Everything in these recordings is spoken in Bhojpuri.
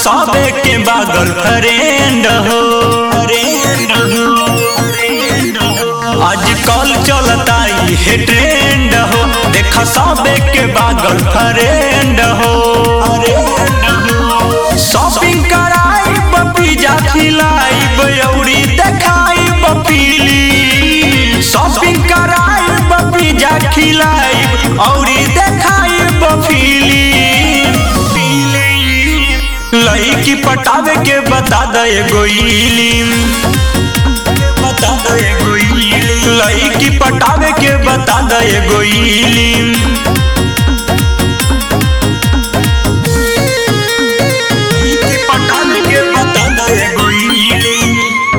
सबे के बागल फ्रेंड हो आजकल चलता ये ट्रेंड हो देखा सबे के बागल फ्रेंड हो शॉपिंग कराई पिज्जा खिलाई बयौरी देखाई बपीली शॉपिंग कराई पिज्जा खिलाई औरी देखाई बफीली लईकी पटावे के बता दे गोइलिम बता दे गोइलिम लईकी पटावे के बता दे गोइलिम लईकी पटावे के बता दे गोइलिम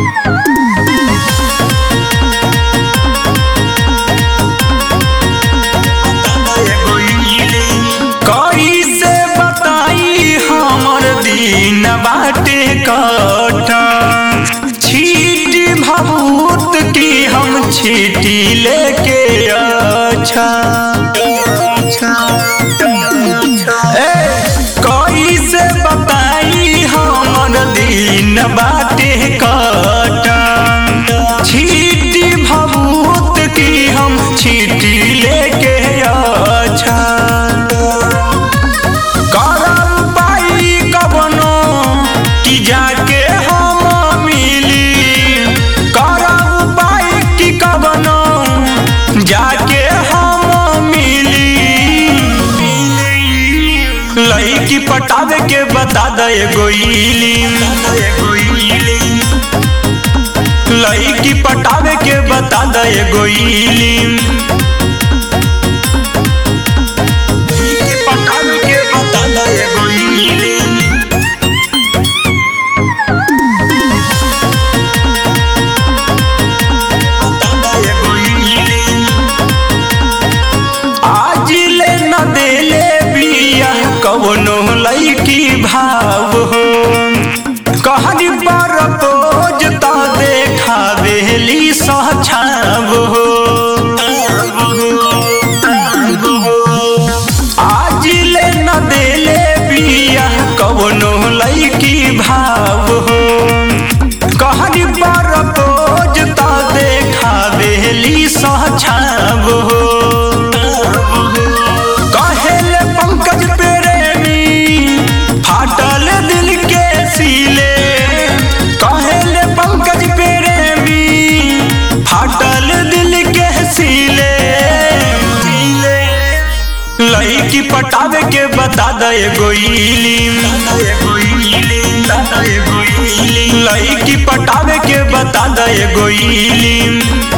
कैसे बताई हमर दिन बाटे कटा छीटी भभूत की हम छीटी लेके अच्छा ए, कैसे बताई हमर दिन बाटे कटा छीटी भभूत की हम छीटी लेके अच्छा करम पाई कबनो कि जाके हम मिली करम पाई कि कबनो जाके हम मिली लईकी पटावे के बता दे गोइली लईकी पटावे के बता दे गोइली पटावे के बता दे गोइली आज ले न देले बिया कवनो लईकी भाव हो कहनी पर पोज त देखावेली सछाव हो आज ले न देले बिया कवनो लईकी भाव हो कहनी पर पोज त देखावेली सछाव हो कहेले पंकज प्रेमी फाटल दिल के सीले कहेले पंकज प्रेमी फाटल दिल के सीले लईकी पटावे के बता दे गोइली लईकी पटावे के बता दे गोइली